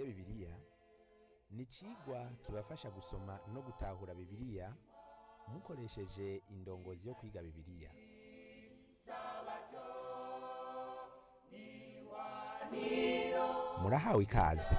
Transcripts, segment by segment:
twige bibiliya ni icigwa kibafasha gusoma no gutahura bibiliya mukoresheje indongozi yo kwiga bibiliya murahawe ikaze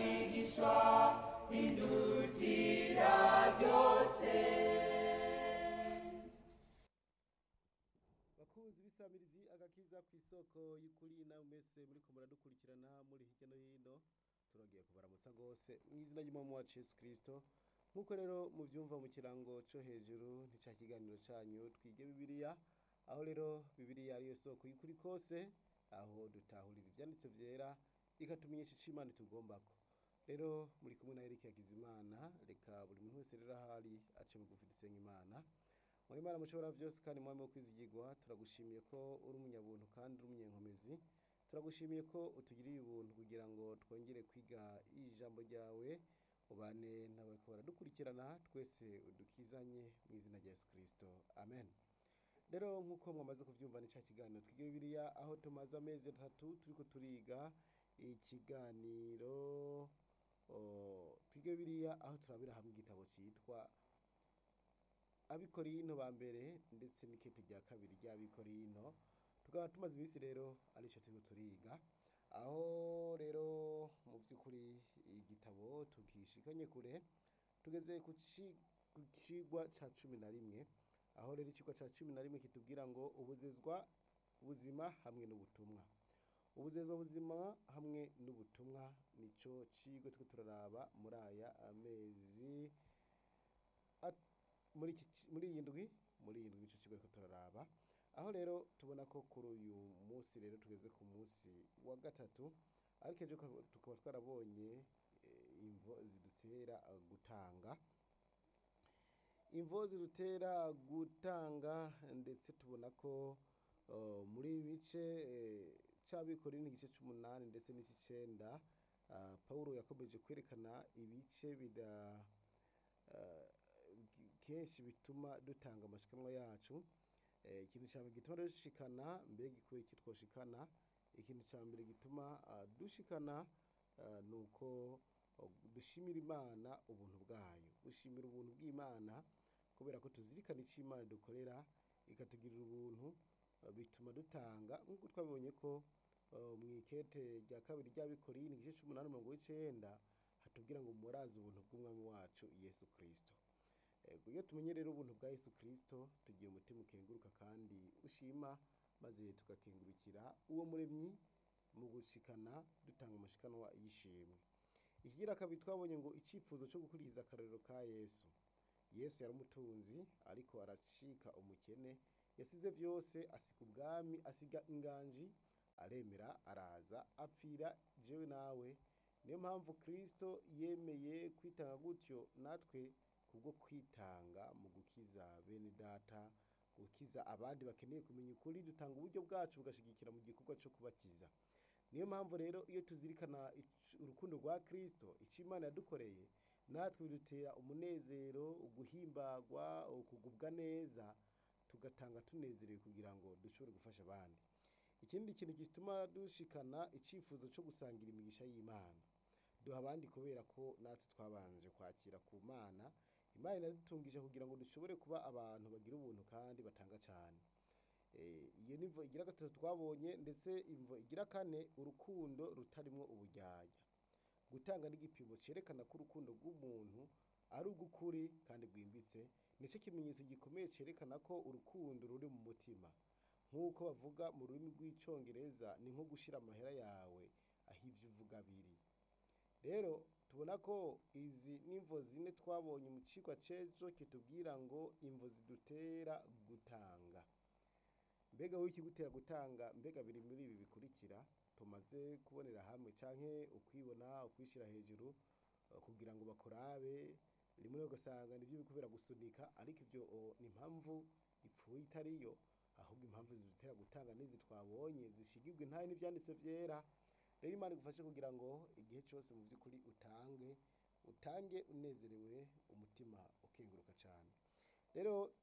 bakunzi b'isamirizi agakiza ku isoko y'ukuri nawe mwese muriko muradukurikirana muri hirya no hino turongeye kubaramutsa rwose mu izina ry'umwami wacu yesu kirisito nk'uko rero mubyumva mu kirango cyo hejuru ntica kiganiro cyanyu twige bibiliya aho rero bibiliya ariyo soko y'ukuri kose aho dutahurira ibyanditse byera ikatumenyesha icyo imana itugombako rero muri kumwe na Eric Hakizimana reka buri muntu wese rero ahari ace bugufi dusenga imana mu imana mushobora byose kandi mwami wo kwizigirwa turagushimiye ko uri umunyabuntu kandi uri umunyenkomezi turagushimiye ko utugiriye ubuntu kugira ngo twongere kwiga ijambo ryawe ubane n'abariko baradukurikirana twese udukizanye mu izina rya Yesu Kristo amen rero nk'uko mwamaze kubyumva ni cya kiganiro twiga bibiliya aho tumaze amezi atatu turiko turiga ikiganiro o, twiga bibiliya aho turabira hamwe igitabo cyitwa abikorino ba mbere ndetse n'ikete rya kabiri ry'abikorino tukaba tumaze iminsi rero aricyo turiko turiga aho rero mu by'ukuri igitabo tukishikanye kure tugeze ku ci- ku cigwa ca cumi na rimwe aho rero icigwa ca cumi na rimwe kitubwira ngo ubuzezwa ubuzima hamwe n'ubutumwa ubuzezwa buzima hamwe n'ubutumwa nico cigwa turiko turaraba muri aya amezi at- muri iki ci- muri iyi ndwi muri iyi ndwi ico kigo ariko turaraba aho rero tubona ko kuri uyu munsi rero tugeze ku munsi wa gatatu ariko ejo tukaba- tukaba twarabonye eh, imvo zidutera eh, gutanga imvo zidutera gutanga ndetse tubona ko eh, muri ibi bice eh, c'abikorera igice c'umunani ndetse n'ic'icenda ah, pawulo yakomeje kwerekana ibice bida eh, kenshi bituma dutanga amashikanwa yacu Eh, ikintu cya mbere gituma dushikana mbega ikuye kitwoshikana ikintu cya mbere gituma ah, dushikana ah, ni uko oh, dushimira imana ubuntu bwayo gushimira ubuntu bw'imana kubera ko tuzirikana icyo imana dukorera ikatugirira ubuntu ah, bituma dutanga nk'uko twabibonye ko ah, mu ikete rya kabiri ry'abikorini igice c'umunani mirongo w'icenda hatubwira ngo murazi ubuntu bw'umwami wacu yesu kirisito Ego, iyo tumenye rero ubuntu bwa Yesu Kristo tugira umutima ukenguruka kandi ushima maze tugakengurukira uwo muremyi mu gushikana dutanga amashikanwa y'ishimwe ikigira kabiri twabonye ngo icyifuzo cyo gukurikiza akarorero ka Yesu Yesu yari umutunzi ariko aracika umukene yasize byose asiga ubwami asiga inganji aremera araza apfira jewe nawe niyo mpamvu Kristo yemeye kwitanga gutyo natwe kubwo kwitanga mu gukiza bene data gukiza abandi bakeneye kumenya ukuri dutanga uburyo bwacu bugashigikira mu gikorwa cyo kubakiza niyo mpamvu rero iyo tuzirikana ic- urukundo rwa Kristo icyo Imana yadukoreye natwe bidutera umunezero uguhimbagwa ukugubwa neza tugatanga tunezerewe kugira ngo dushobore gufasha abandi ikindi kintu gituma dushikana icyifuzo cyo gusangira imigisha y'Imana duha abandi kubera ko natwe twabanje kwakira ku mana imana inadutungije kugira ngo dushobore kuba abantu bagira ubuntu kandi batanga cyane Eh, iyo ni imvo igira gatatu twabonye ndetse imvo igira kane urukundo rutarimwo uburyarya gutanga n'igipimo cyerekana ko urukundo rw'umuntu ari urw'ukuri kandi rwimbitse nicyo kimenyetso gikomeye cyerekana ko urukundo ruri mu mutima nk'uko bavuga mu rurimi rw'icyongereza ni nko gushyira amahera yawe aho ibyo uvuga biri rero tubona ko izi n'imvo zine twabonye mu cigwa c'ejo kitubwira ngo imvo zidutera gutanga mbega wowe ikigutera gutanga mbega biri muri ibi bikurikira tumaze kubonera hamwe canke ukwibona ukwishyira hejuru eh, kugira ngo bakurabe rimwe na rimwe ugasanga nivyo bikubera gusunika ariko ivyo oh, ni impamvu ipfuye itariyo ahubwo impamvu zidutera gutanga n'izi twabonye zishigirwa intahe n'ivyanditswe vyera rero imana igufashe kugira ngo igihe cyose mu by'ukuri utange utange unezerewe umutima ukenguruka cyane rero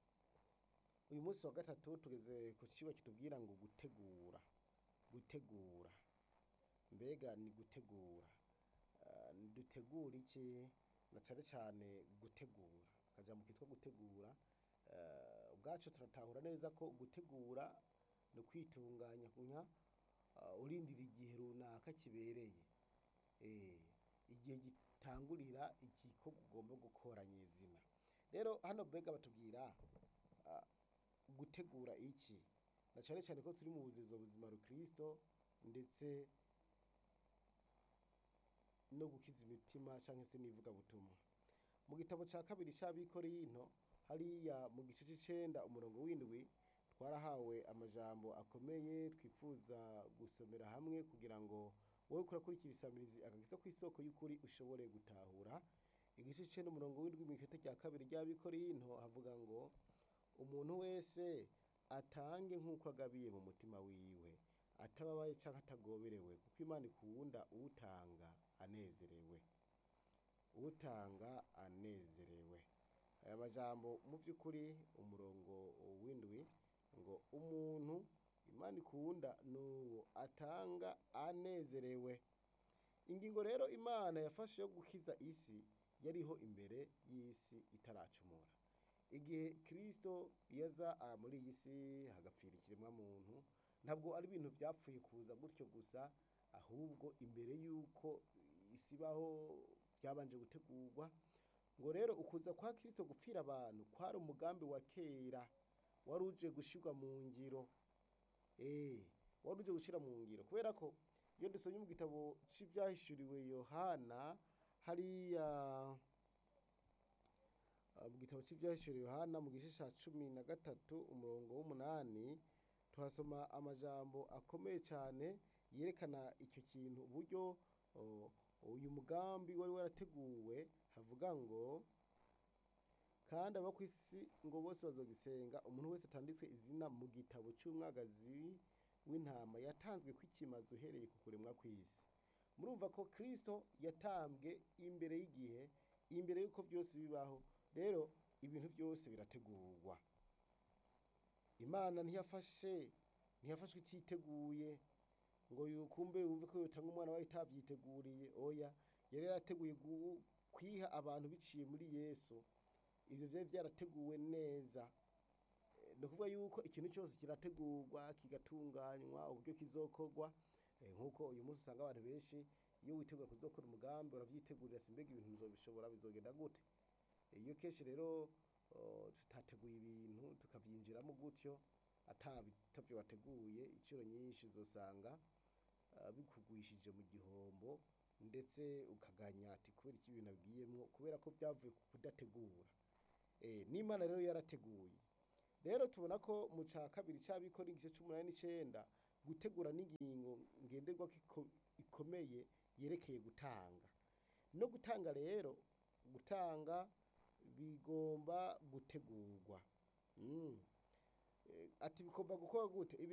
uyu munsi wa gatatu tugeze ku kigo kitubwira ngo gutegura gutegura mbega ni gutegura dutegura iki na cane cane gutegura akajambo kitwa gutegura eh, ubwaco turatahura neza ko gutegura ni ukwitunganya nka uh, urindira igihe runaka kibereye eh, igihe gitangurira igikorwa ugomba gukora nyezina rero hano mbega batubwira ah, gutegura iki na cane cane ko turi mu buzizo buzima rukristo ndetse no gukiza imitima canke se n'ivugabutumwa mu gitabo ca kabiri c'abikorinto hariya mu gice c'icenda umurongo w'indwi twarahawe amajambo akomeye twifuza gusomera hamwe kugira ngo wowe kurakurikira isamirizi agakiza kw'isoko y'ukuri ushobore gutahura igice c'icenda umurongo w'indwi mw'ikete rya kabiri ry'abikorinto havuga ngo umuntu wese atange nk'uko agabiye mu mutima wiwe atababaye canke atagoberewe kuko imana ikunda utanga anezerewe utanga anezerewe aya majambo mu vy'ukuri umurongo w'indwi ngo umuntu imana ikunda n'uwo atanga anezerewe ingingo rero imana yafashe yo gukiza isi yariho imbere y'isi itaracumura igihe kristo yaza ah, muri iyi si hagapfira ikiremwa muntu ntabwo ari ibintu vyapfuye kuza gutyo gusa ahubwo imbere y'uko isi ibaho byabanje gutegurwa ngo rero ukuza kwa kristo gupfira abantu kwari umugambi wa kera wari uje gushirwa mu ngiro eh wari uje gushira mu ngiro kubera ko iyo dusomye mu gitabo c'ivyahishuriwe yohana hariya ah, mu gitabo c'ivyahishuriwe yohana mu gice ca cumi na gatatu umurongo w'umunani tuhasoma amajambo akomeye cane yerekana icyo kintu uburyo oh, uyu mugambi wari warateguwe havuga ngo kandi abo kw'isi ngo bose bazogisenga umuntu wese atanditswe izina mu gitabo c'umwagazi w'intama yatanzwe kw'ikimazi uhereye ku kuremwa kw'isi murumva ko kristo yatambwe imbere y'igihe imbere y'uko byose bibaho rero ibintu byose birategurwa imana ntiyafashe ntiyafashwe ititeguye ngo yukumbe wumve ko yotanga umwana wayo itavyiteguriye oya yari yarateguye gu- kwiha abantu biciye muri yesu ivyo vyari vyarateguwe neza Eh, ni ukuvuga yuko ikintu cyose kirategurwa kigatunganywa uburyo kizokorwa Eh, nk'uko uyu munsi usanga abantu benshi iyo witegura kuzokora umugambi uravyitegurira ati mbega ibintu nzobishobora bizogenda gute iyo kenshi rero oh, tutateguye ibintu tukavyinjiramo gutyo atavyo wateguye incuro nyinshi uzosanga ah, bikugwishije mu gihombo ndetse ukaganya ati kubera iki ibintu abwiyemwo kubera ko vyavuye ku kudategura eh, n'imana rero yarateguye rero tubona ko mu ca kabiri c'abikora igice c'umunani n'icenda gutegura n'ingingo ngenderwako iko- ikomeye yerekeye gutanga no gutanga rero gutanga bigomba gutegurwa mm. Eh, ati bigomba gukorwa gute